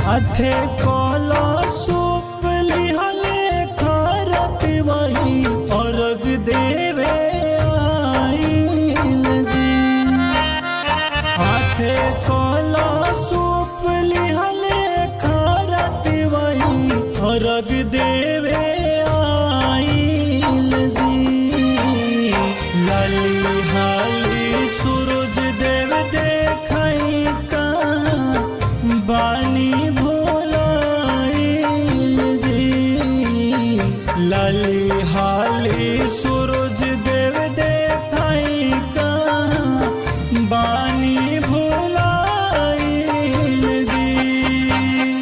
अठे कोला सूप लिहले खारत वही अर्घ देवे आइल जी हाथे कोला सूप लिहले खारत वही अर्घ देवे आइल जी लाली हाली सूरज देव देखई का बानी भोलाइल जी लाली हाली सूरज देव देखई का बानी भोलाइल जी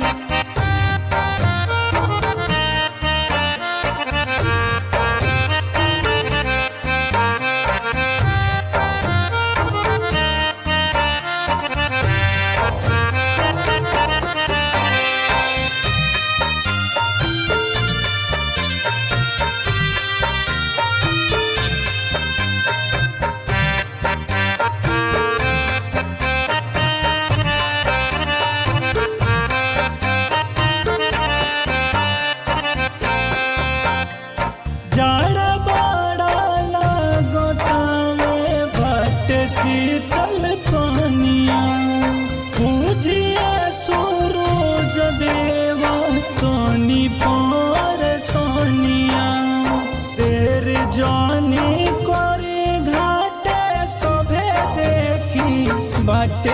जाड़ा बाड़ा लागतावे भट शीतल पानिया पूजिए सूरज देवा तोनी पर सोनिया तेर जानी करे घाटे सभे देखी बाटे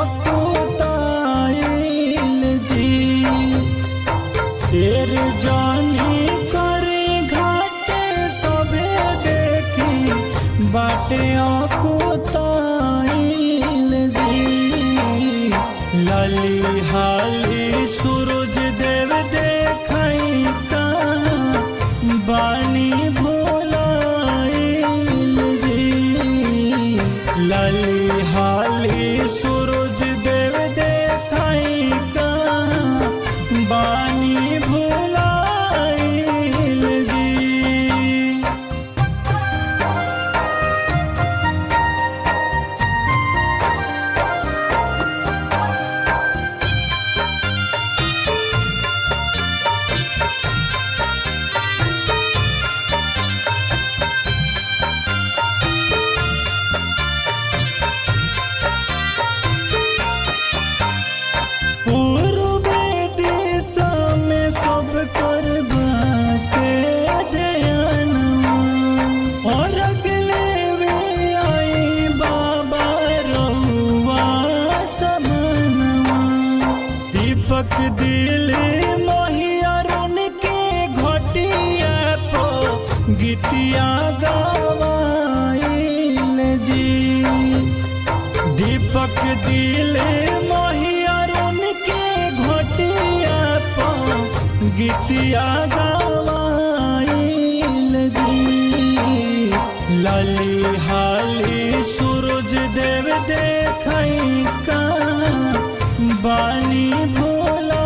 अकुताइल जी शेर जानी करे घाटे सबे देखी बाटे अकुताइल जी लाली हाली सूरज देव देखई का बानी भोलाइल जी लाली हाली सूरज देव देखई का बानी भोलाइल जी पूर्वे दिशा में सब कर बाटे दयानवा और अगले वे आई बाबा रउआ सबनवा दीपक दिले मोहियरुन के घटिया पो गीतिया गवाइल जी दीपक दिले मोहियरुन के घोटिया पो गीतिया गवाइल जी लाली हाली सूरज देव देखई का बानी भोला